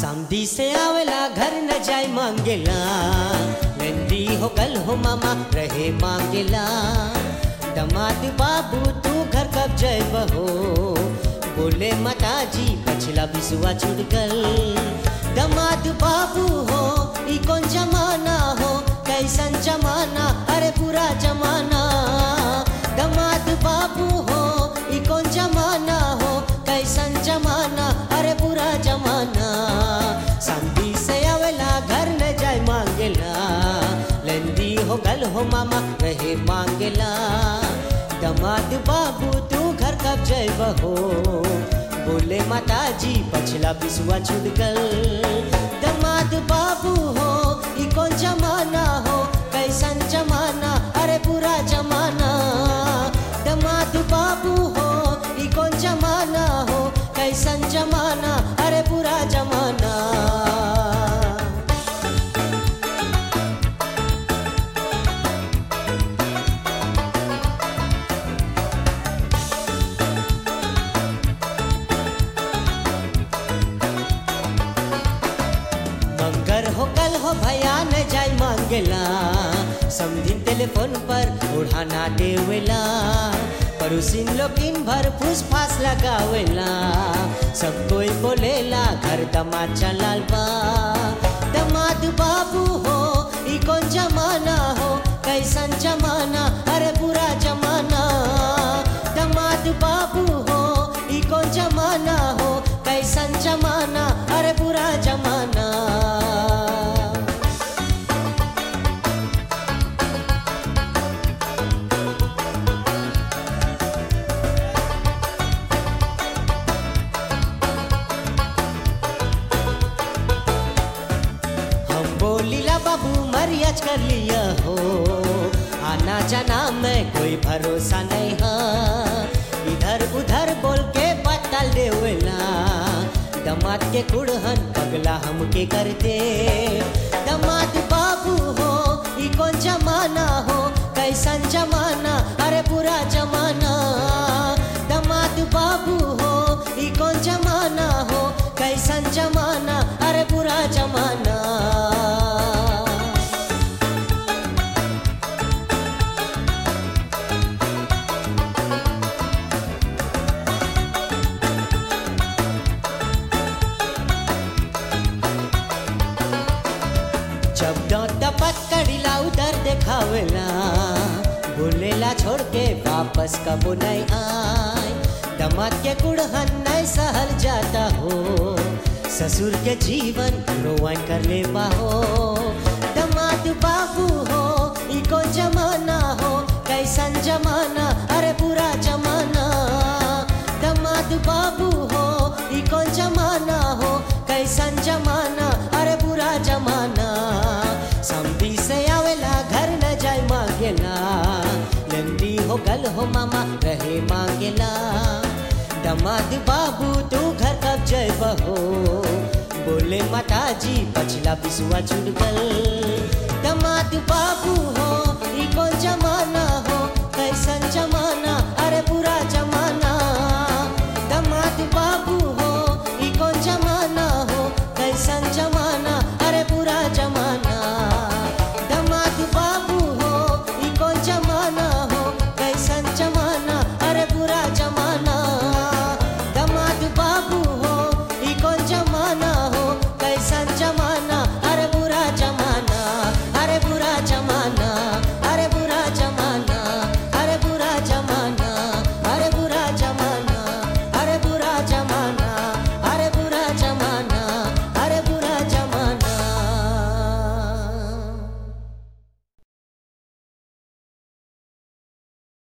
समधी से आवेला घर न जाय मांगेला नंदी हो कल हो मामा रहे मांगेला दमाद बाबू तू घर कब जय बहो बोले माता जी पछला बिसुआ छूट गल दमाद बाबू हो ई कौन जमाना हो कैसन जमाना अरे पूरा जमाना दमाद बाबू हो ई कौन जमाना हो कैसन जमाना अरे पूरा जमाना संधी से आवेला घर न जाय मांगेला लंदी हो गल हो मामा रहे मांगेला दमाद बाबू तू घर कब जय बहो बोले माता जी पछला बिसुआ छूट गल दमाद बाबू हो ई कौन जमाना हो कैसन जमाना अरे पूरा जमाना दमाद बाबू हो ई कौन जमाना हो कैसन जमाना अरे पूरा जमाना मंगर हो कल हो भया न जाय मांगेला समझिन टेलीफोन पर उड़ाना देवेला पड़ोसिन लोगिन भर फूस फास लगावेला सब कोई बोलेला घर दमाद चलाल बा दमाद बाबू हो ई कौन जमाना हो कैसन जमाना अरे पूरा जमाना दमाद बाबू हो ई कौन जमाना हो कैसन जमाना अरे पूरा जमाना हम बोलीला बाबू मरियाज कर लिया हो आना जाना में कोई भरोसा नहीं है इधर उधर बोल के बतल देवेला दमाद के कुड़हन पगला हमके कर दे दमाद बाबू हो ई कौन जमाना हो कैसन जमाना अरे पूरा जमाना दमाद बाबू हो ई कौन जमाना हो कैसन जमाना अरे पूरा जमाना जब दौत पकड़िला उधर देखावेला बोलेला छोड़ के वापस कबो नहीं आए दमाद के कुड़हन नहीं सहल जाता हो ससुर के जीवन रोवन कर ले हो दमाद बाबू हो ई कौन जमाना हो कैसन जमाना अरे पूरा जमाना दमाद बाबू हो ई कौन जमाना हो कैसन जमाना अरे पूरा जमाना समधी से आवेला घर न जाय मांगेला नंदी हो गल हो मामा रहे मांगेला दमाद बाबू तू घर कब जय बहो बोले माता जी पछला बिसुआ छूट गल दमाद बाबू हो ई कौन जमाना हो कैसन जमाना